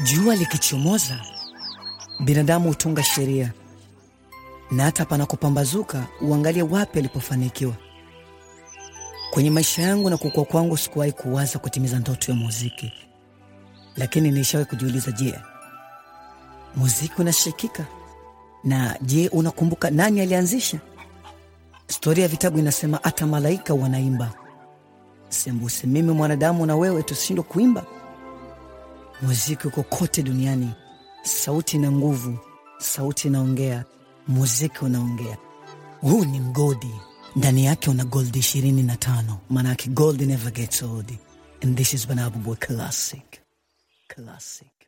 Jua likichomoza, binadamu hutunga sheria, na hata panakopambazuka uangalie wapi alipofanikiwa. Kwenye maisha yangu na kukua kwangu, sikuwahi kuwaza kutimiza ndoto ya muziki, lakini nilishawahi kujiuliza, je, muziki unashikika? Na je, unakumbuka nani alianzisha? Historia ya vitabu inasema hata malaika wanaimba. Sembuse mimi mwanadamu na wewe tushindwe kuimba? Muziki uko kote duniani, sauti na nguvu, sauti inaongea, muziki unaongea. Huu ni mgodi, ndani yake una gold ishirini na tano. Maanake gold never gets old, and this is Banabu Boy Classic. Classic.